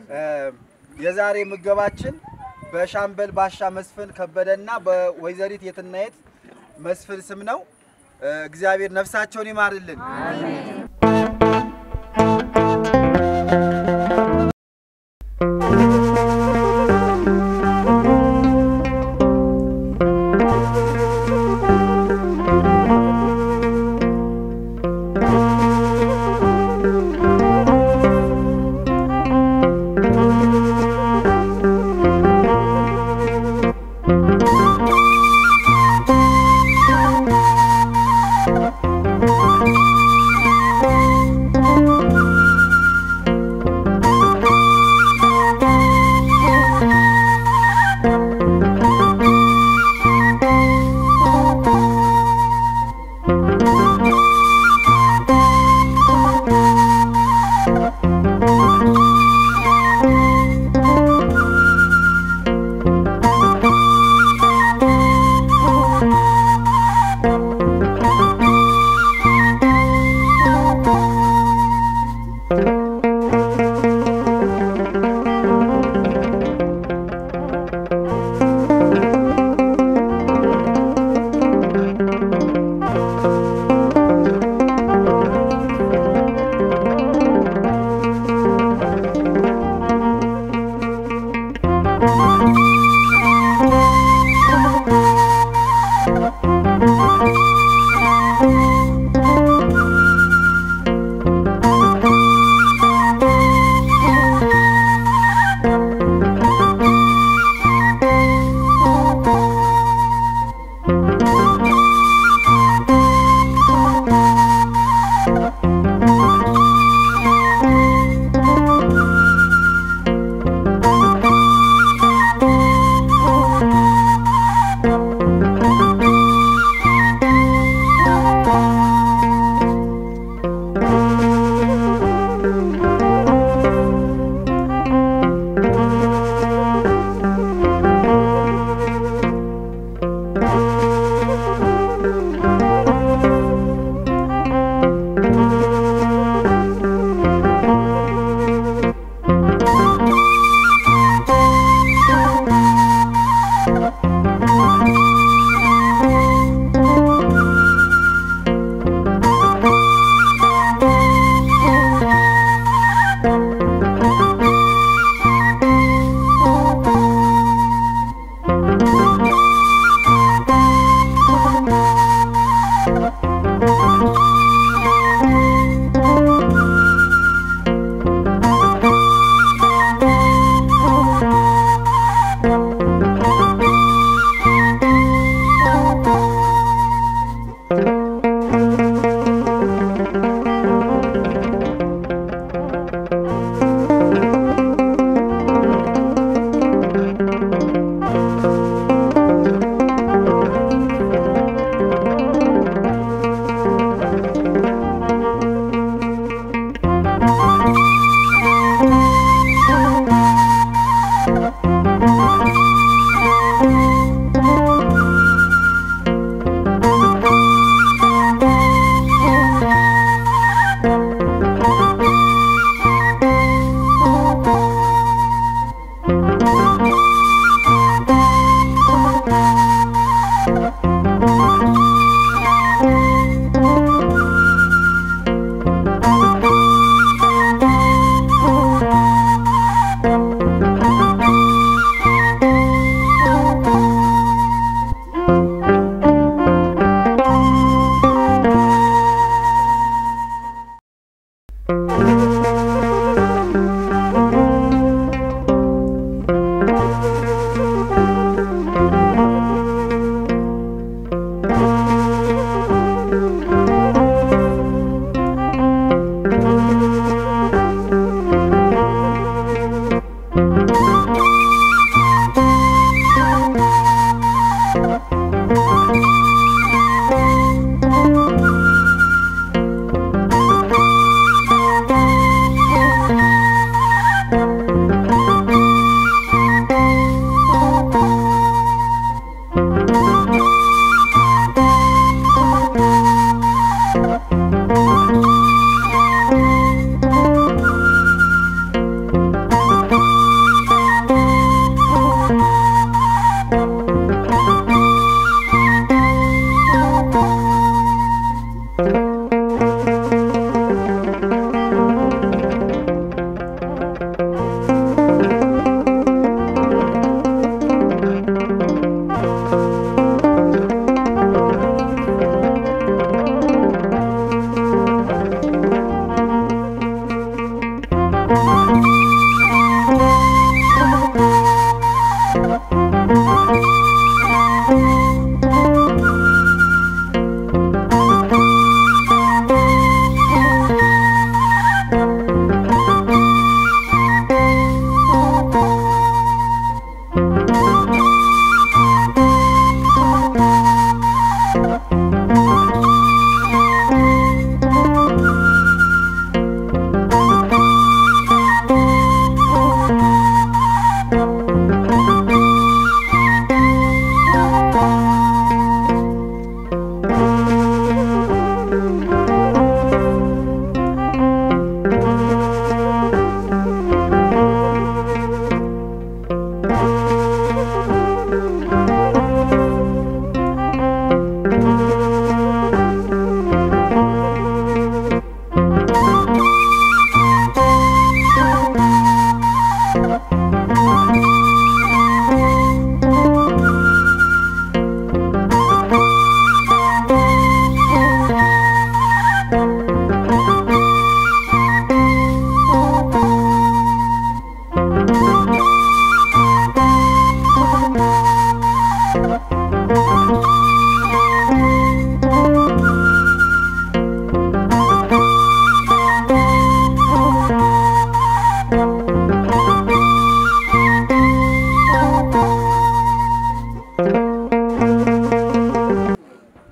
የዛሬ ምገባችን በሻምበል ባሻ መስፍን ከበደና በወይዘሪት የትናየት መስፍን ስም ነው። እግዚአብሔር ነፍሳቸውን ይማርልን።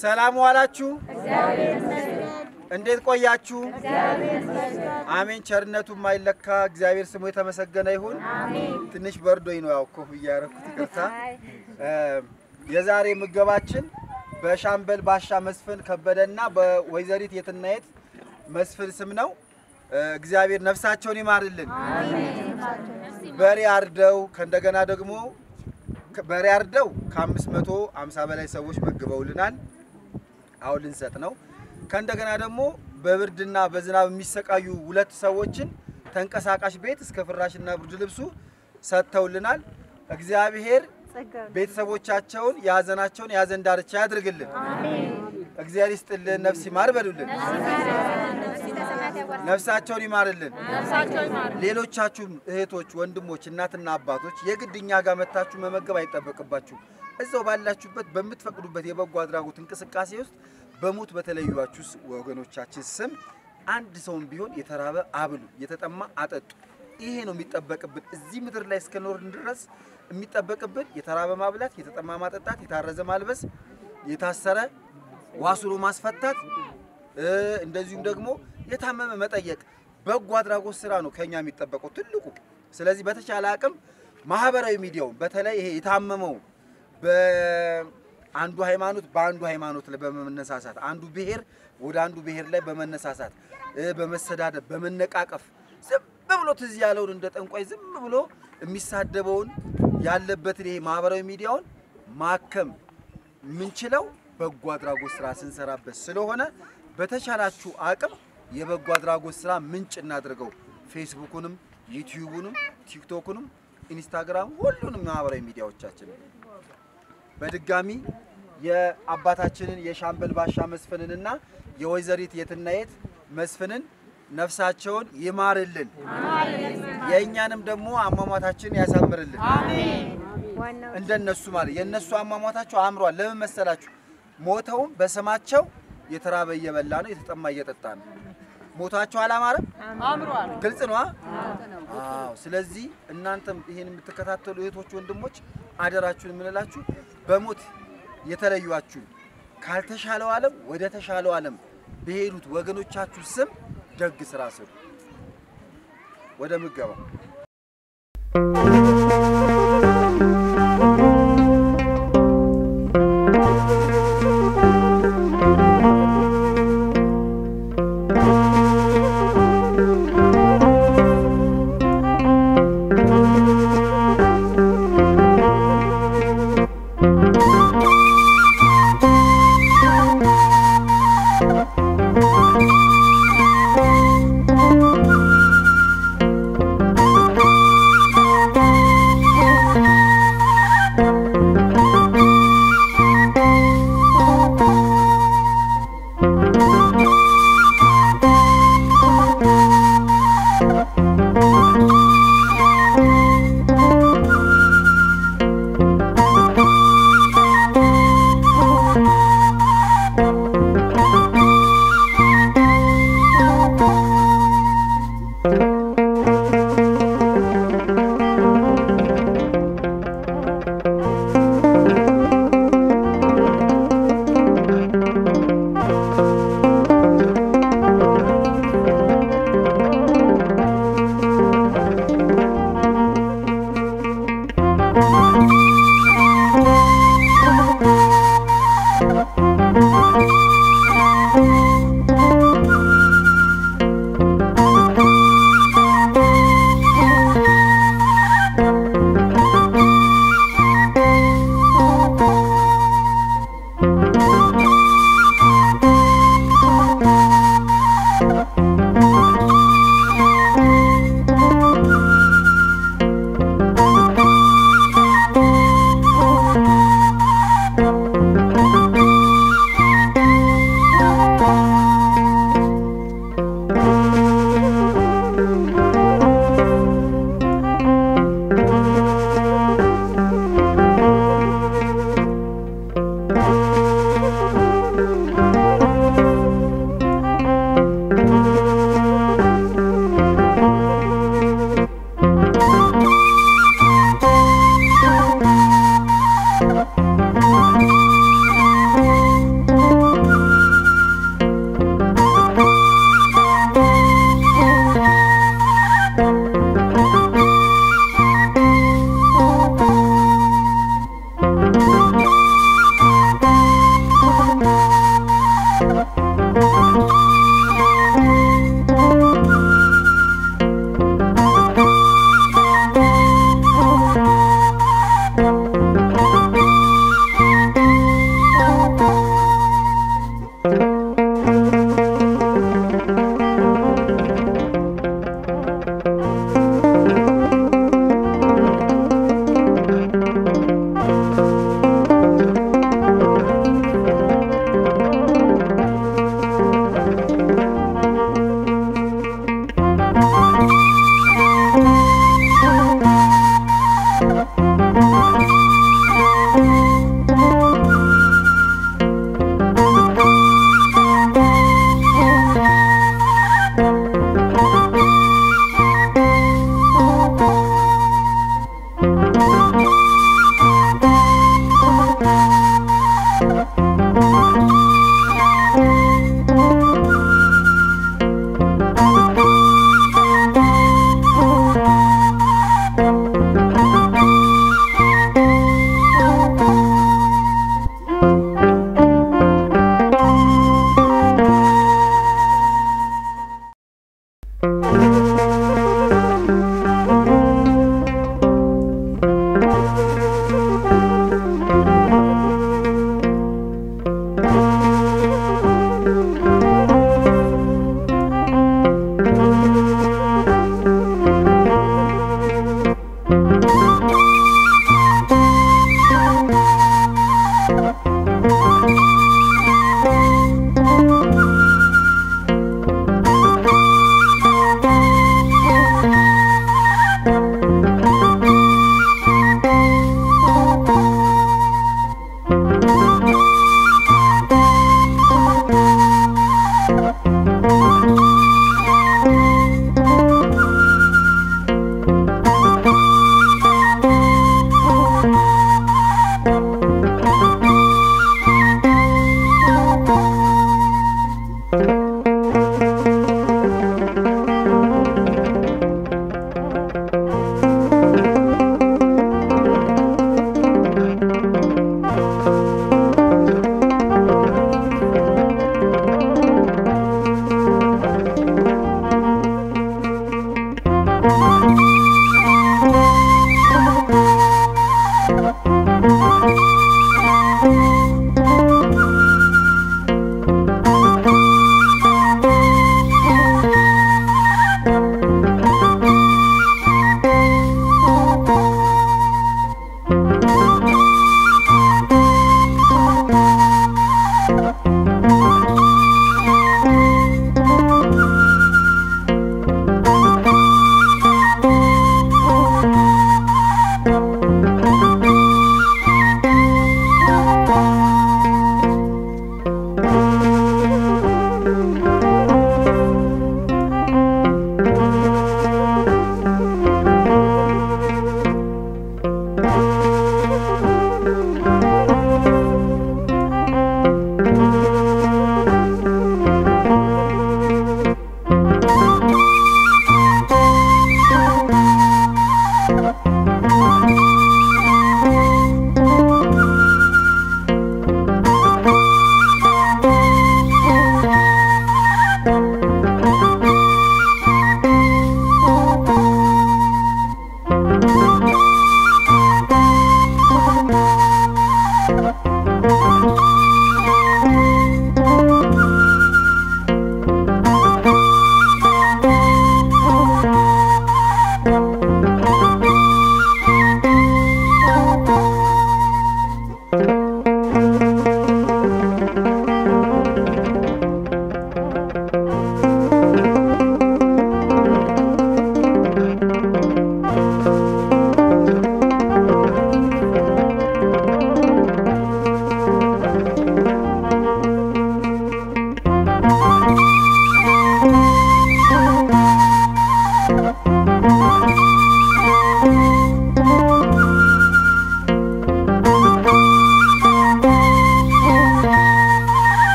ሰላም ዋላችሁ? እንዴት ቆያችሁ? አሜን። ቸርነቱ የማይለካ እግዚአብሔር ስሙ የተመሰገነ ይሁን። ትንሽ በርዶኝ ነው ያው ኮፍያ ያደረኩት፣ ይቅርታ። የዛሬ ምገባችን በሻምበል ባሻ መስፍን ከበደና በወይዘሪት የትናየት መስፍን ስም ነው። እግዚአብሔር ነፍሳቸውን ይማርልን። በሬ አርደው ከእንደገና ደግሞ በሬ አርደው ከአምስት መቶ አምሳ በላይ ሰዎች መግበውልናል። አሁን ልንሰጥ ነው። ከእንደገና ደግሞ በብርድና በዝናብ የሚሰቃዩ ሁለት ሰዎችን ተንቀሳቃሽ ቤት እስከ ፍራሽና ብርድ ልብሱ ሰጥተውልናል። እግዚአብሔር ቤተሰቦቻቸውን የሀዘናቸውን የሀዘን ዳርቻ ያድርግልን። እግዚአብሔር ይስጥልን፣ ነፍስ ይማር በሉልን። ነፍሳቸውን ይማርልን። ሌሎቻችሁም እህቶች፣ ወንድሞች፣ እናትና አባቶች የግድ እኛ ጋር መታችሁ መመገብ አይጠበቅባችሁ። እዛው ባላችሁበት በምትፈቅዱበት የበጎ አድራጎት እንቅስቃሴ ውስጥ በሞት በተለዩዋችሁ ወገኖቻችን ስም አንድ ሰውን ቢሆን የተራበ አብሉ፣ የተጠማ አጠጡ። ይሄ ነው የሚጠበቅብን። እዚህ ምድር ላይ እስከኖርን ድረስ የሚጠበቅብን የተራበ ማብላት፣ የተጠማ ማጠጣት፣ የታረዘ ማልበስ፣ የታሰረ ዋስሎ ማስፈታት፣ እንደዚሁም ደግሞ የታመመ መጠየቅ በጎ አድራጎት ስራ ነው ከኛ የሚጠበቀው ትልቁ። ስለዚህ በተቻለ አቅም ማህበራዊ ሚዲያውን በተለይ ይሄ የታመመው በአንዱ ሃይማኖት በአንዱ ሃይማኖት ላይ በመነሳሳት አንዱ ብሔር ወደ አንዱ ብሔር ላይ በመነሳሳት በመሰዳደብ በመነቃቀፍ ዝም ብሎ ትዝ ያለውን እንደ ጠንቋይ ዝም ብሎ የሚሳደበውን ያለበትን ይሄ ማህበራዊ ሚዲያውን ማከም የምንችለው በጎ አድራጎት ስራ ስንሰራበት ስለሆነ በተቻላችሁ አቅም የበጎ አድራጎት ስራ ምንጭ እናድርገው። ፌስቡኩንም፣ ዩቲዩቡንም፣ ቲክቶኩንም፣ ኢንስታግራም ሁሉንም ማህበራዊ ሚዲያዎቻችን በድጋሚ የአባታችንን የሻምበል ባሻ መስፍንንና የወይዘሪት የትናየት መስፍንን ነፍሳቸውን ይማርልን፣ የእኛንም ደግሞ አሟሟታችንን ያሳምርልን። እንደነሱ ማለት የእነሱ አሟሟታቸው አምሯል። ለምን መሰላችሁ? ሞተውም በስማቸው የተራበ እየበላ ነው፣ የተጠማ እየጠጣ ነው። ሞታቸው አላማረም? አምሯል። ግልጽ ነው። አዎ። ስለዚህ እናንተም ይሄን የምትከታተሉ እህቶች፣ ወንድሞች አደራችሁን የምንላችሁ በሞት የተለዩአችሁ ካልተሻለው ዓለም ወደ ተሻለው ዓለም በሄዱት ወገኖቻችሁ ስም ደግ ስራ ስሩ። ወደ ምገባው